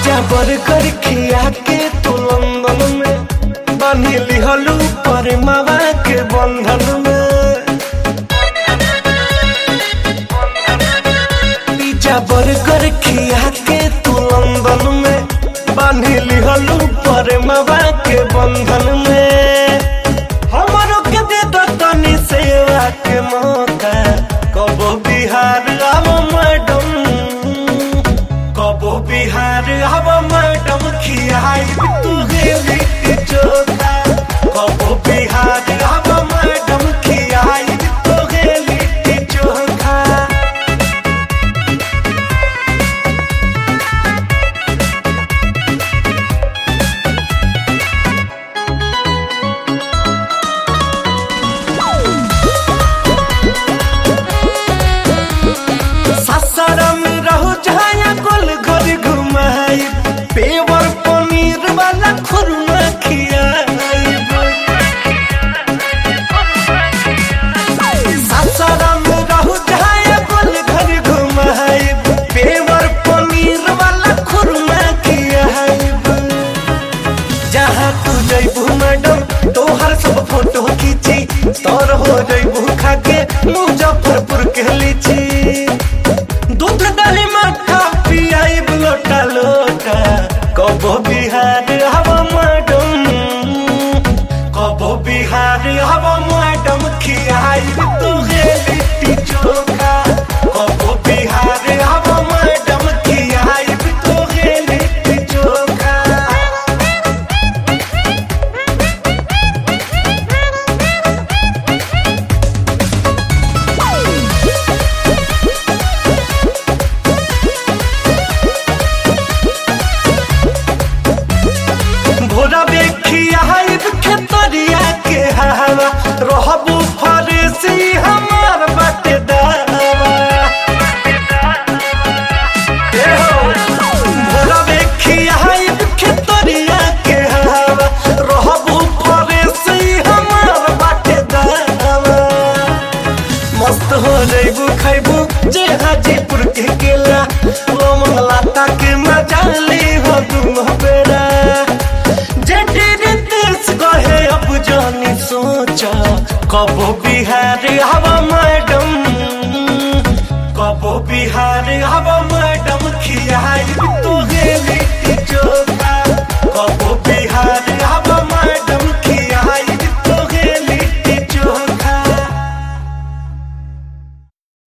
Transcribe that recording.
pizza burger खिया के तू लंदन में बांधी लिहलू पर मावा के बंधन में पिज्जा बर्गर खिया के तू लंदन में बांधी लिहलू पर मावा के बंधन में हमरो के दे दो तनी सेवा के मौका कबो बिहार आव मैडम कबो बिहार आव मैडम खियाई तू गेली चोखा कबो बिहार आव मैडम खियाई तू गेली चोखा सासाराम रहो जहाँ गोल घर घुमाई पेवर पनीर वाला खुरमा खियाई सासाराम रहो जहाँ गोल घर घुमाई पेवर पनीर वाला खुरमा खियाई जहाँ तू जैबू मैडम तोहर सब फोटो खींची तोर हो जैबू खाके मुजफ्फरपुर के लीची दूध दही मक्खा पियाई लोटा लोटा कबो बिहार हवा मैडम कबो बिहार हवा मैडम खियाई तू लिट्टी चोखा कबो बिहार हवा मैडम खियाई तू लिट्टी चोखा भोरा बेखिया खेतरिया के हवा रहबू फरेसी हमार बाटे दावा ए हो, भोरा बेखिया खेतरिया के हवा रहबू फरेसी हमार बाटे दावा मस्त हो जैबू खैबू जे हाजीपुर के केला लोमन लाता के मजा ली हो तुम बेरा जे तेरे देश गहे अब जानी सोचा कबो